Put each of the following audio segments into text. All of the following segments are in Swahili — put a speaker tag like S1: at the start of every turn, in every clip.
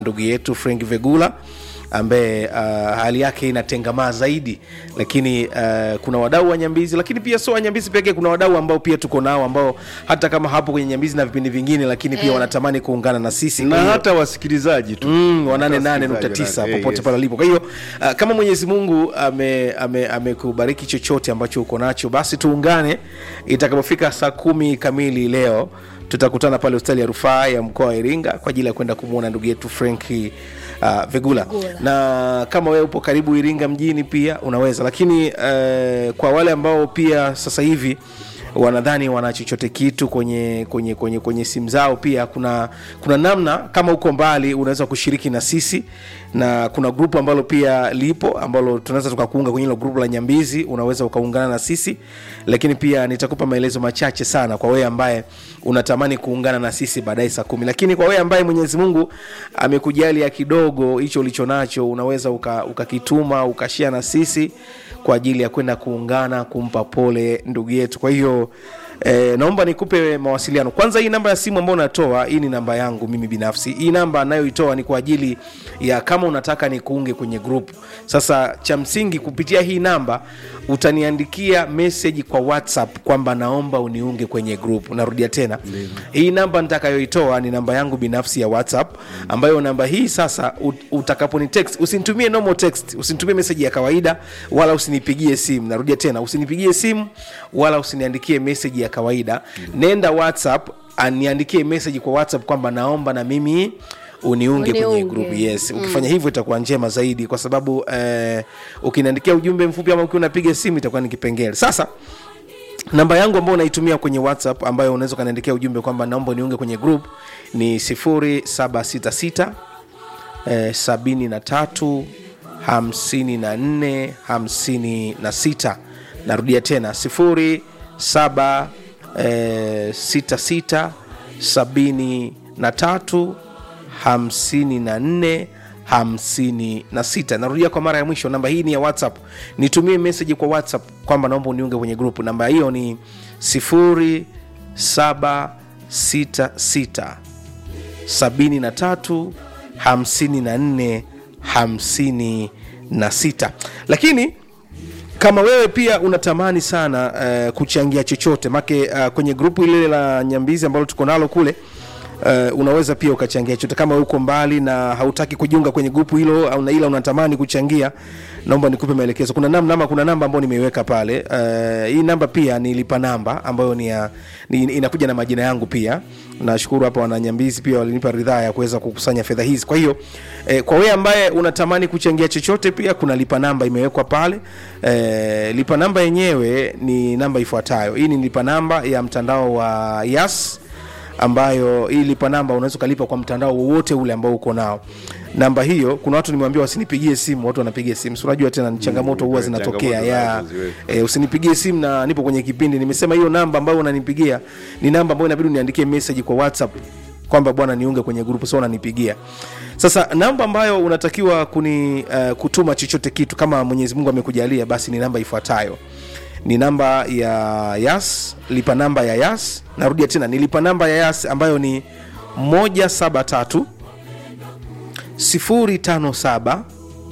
S1: ndugu yetu Frank Vegula ambaye uh, hali yake inatengamaa zaidi, lakini uh, kuna wadau wa Nyambizi, lakini pia sio wa Nyambizi pekee. Kuna wadau ambao pia tuko nao ambao hata kama hapo kwenye Nyambizi na vipindi vingine, lakini pia wanatamani kuungana na sisi
S2: na
S1: Kwa hiyo-
S2: hata wasikilizaji tu
S1: Mm, wa nane
S2: Hata
S1: nane nukta
S2: wasikilizaji
S1: tisa
S2: wana- eh,
S1: popote
S2: yes.
S1: pale alipo. Kwa hiyo uh, kama Mwenyezi Mungu amekubariki ame, amekubariki chochote ambacho uko nacho, basi tuungane itakapofika saa kumi kamili leo tutakutana pale hospitali ya rufaa ya mkoa wa Iringa kwa ajili ya kwenda kumwona ndugu yetu Frenki uh, Vegula.
S3: Vegula.
S1: Na kama wewe upo karibu Iringa mjini pia unaweza, lakini uh, kwa wale ambao pia sasa hivi wanadhani wana chochote kitu kwenye kwenye kwenye kwenye simu zao pia kuna kuna namna kama uko mbali unaweza kushiriki na sisi na kuna grupu ambalo pia lipo ambalo tunaweza tukakuunga kwenye hilo grupu la nyambizi unaweza ukaungana na sisi lakini pia nitakupa maelezo machache sana kwa wewe ambaye unatamani kuungana na sisi baadaye saa kumi lakini kwa wewe ambaye mwenyezi mungu amekujalia kidogo hicho ulicho nacho unaweza uka- ukakituma ukashia na sisi kwa ajili ya kwenda kuungana kumpa pole ndugu yetu kwa hiyo E, naomba nikupe mawasiliano kwanza hii namba ya simu ambayo unatoa hii ni namba yangu mimi binafsi hii namba anayoitoa ni kwa ajili ya kama unataka nikuunge kwenye group sasa cha msingi kupitia hii namba utaniandikia meseji kwa whatsapp kwamba naomba uniunge kwenye group narudia tena hii namba nitakayoitoa ni namba yangu binafsi ya whatsapp ambayo namba hii sasa ut- utakaponi text usinitumie normal text usinitumie meseji ya kawaida wala usinipigie simu narudia tena usinipigie simu wala usiniandikie meseji ya kawaida nenda whatsapp aniandikie meseji kwa whatsapp kwamba naomba na mimi uniunge kwenye
S3: Uniunge.
S1: group yes ukifanya hivyo itakuwa njema zaidi kwa sababu eh, ukiniandikia ujumbe mfupi ama ukiwa unapiga simu itakuwa ni kipengele sasa namba yangu ambayo unaitumia kwenye whatsapp ambayo unaweza ukaniandikia ujumbe kwamba naomba niunge kwenye group ni 0766 eh, 73 54 56 narudia tena 07 eh, 66 73 54 56 narudia kwa mara ya mwisho namba hii ni ya whatsapp nitumie meseji kwa whatsapp kwamba naomba uniunge kwenye grupu namba hiyo ni 0766 73 54 56 lakini kama wewe pia unatamani sana uh, kuchangia chochote make uh, kwenye grupu ile la nyambizi ambalo tuko nalo kule Uh, unaweza pia ukachangia chochote kama uko mbali na hautaki kujiunga kwenye grupu hilo au na ila unatamani kuchangia naomba nikupe maelekezo kuna namba ama kuna namba ambayo nimeiweka pale uh, hii namba pia nilipa namba ambayo ni, ya, ni inakuja na majina yangu pia nashukuru hapa wananyambizi pia walinipa ridhaa ya kuweza kukusanya fedha hizi kwa hiyo eh, kwa wewe ambaye unatamani kuchangia chochote pia kuna lipa namba imewekwa pale eh, lipa namba yenyewe ni namba ifuatayo hii ni lipa namba ya mtandao wa yas ambayo hii lipa namba unaweza ukalipa kwa mtandao wowote ule ambao uko nao namba hiyo kuna watu nimewambia wasinipigie simu watu wanapiga simu si unajua tena ni changamoto huwa
S2: eh,
S1: zinatokea
S2: changamoto
S1: ya
S2: zinazo
S1: e, usinipigie simu na nipo kwenye kipindi nimesema hiyo namba ambayo unanipigia ni namba ambayo inabidi uniandikie message kwa whatsapp kwamba bwana niunge kwenye grupu so unanipigia sasa namba ambayo unatakiwa kuni uh, kutuma chochote kitu kama mwenyezi mungu amekujalia basi ni namba ifuatayo ni namba ya yas lipa namba ya yas narudia tena ni lipa namba ya yas ambayo ni 173 057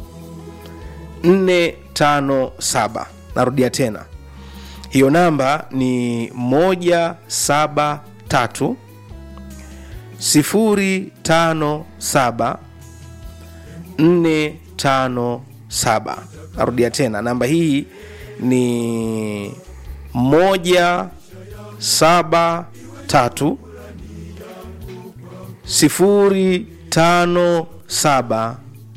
S1: 457 narudia tena hiyo namba ni 173 057 457 narudia tena namba hii ni 173 057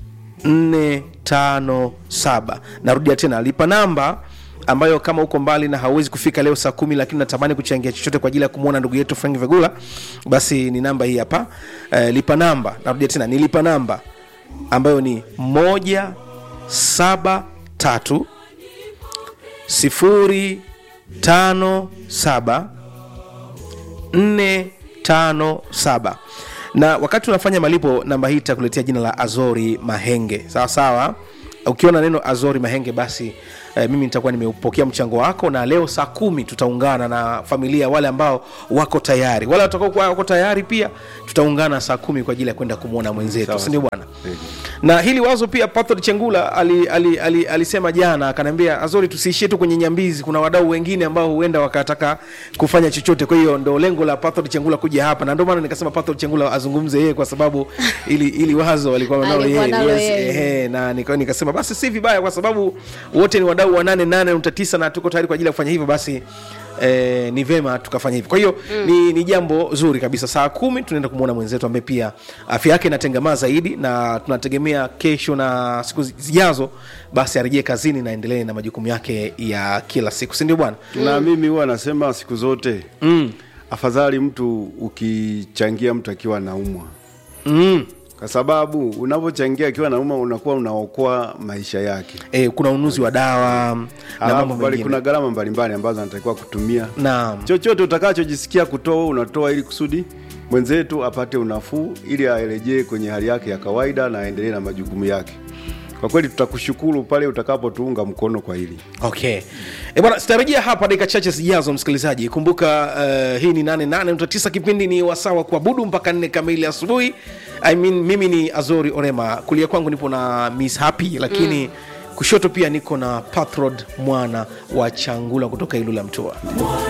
S1: 457 narudia tena lipa namba ambayo kama uko mbali na hauwezi kufika leo saa kumi lakini natamani kuchangia chochote kwa ajili ya kumwona ndugu yetu frank vegula basi ni namba hii hapa eh, lipa namba narudia tena ni lipa namba ambayo ni moja saba tatu sifuri tano saba 457 na wakati unafanya malipo namba hii itakuletea jina la azori mahenge sawa sawa ukiona neno azori mahenge basi eh, mimi nitakuwa nimeupokea mchango wako na leo saa kumi tutaungana na familia wale ambao wako tayari wale watakaokuwa wako tayari pia tutaungana saa kumi kwa ajili ya kwenda kumwona mwenzetu
S2: Sawa,
S1: sindio bwana
S2: Kweli.
S1: na hili wazo pia Patrick Chengula ali, ali, ali, alisema jana akaniambia Azori tusiishie tu kwenye nyambizi kuna wadau wengine ambao huenda wakataka kufanya chochote kwa hiyo ndo lengo la Patrick Chengula kuja hapa na ndio maana nikasema Patrick Chengula azungumze yeye kwa sababu ili, ili wazo walikuwa nalo
S3: Alikuwa
S1: yeye
S3: nalo
S1: yes,
S3: yeye.
S1: ehe, na nika- nikasema basi si vibaya kwa sababu wote ni wadau wa 88.9 na tuko tayari kwa ajili ya kufanya hivyo basi Eh, ni vema tukafanya hivyo kwa hiyo mm. ni, ni jambo zuri kabisa saa kumi tunaenda kumwona mwenzetu ambaye pia afya yake inatengamaa zaidi na tunategemea kesho na siku zi- zijazo basi arejee kazini na endelee na majukumu yake ya kila siku sindio bwana
S2: na mimi huwa nasema siku zote
S1: mm.
S2: afadhali mtu ukichangia mtu akiwa naumwa
S1: mm.
S2: kwa sababu unavyochangia akiwa naumwa unakuwa unaokoa maisha yake
S1: eh, kuna ununuzi wa dawa na mambo
S2: alafu bali
S1: mengine
S2: kuna gharama mbalimbali ambazo anatakiwa kutumia
S1: naam
S2: chochote utakachojisikia kutoa wewe unatoa ili kusudi mwenzetu apate unafuu ili arejee kwenye hali yake ya kawaida na aendelee na majukumu yake kwa kweli tutakushukuru pale utakapotuunga mkono kwa hili
S1: okay e bwana sitarejea hapa dakika chache zijazo msikilizaji kumbuka uh, hii ni 88 kipindi ni wasawa kuabudu mpaka nne kamili asubuhi I mean, mimi ni azori orema kulia kwangu nipo na miss happy lakini mm. kushoto pia niko na pathrod mwana wa changula kutoka ilula mtua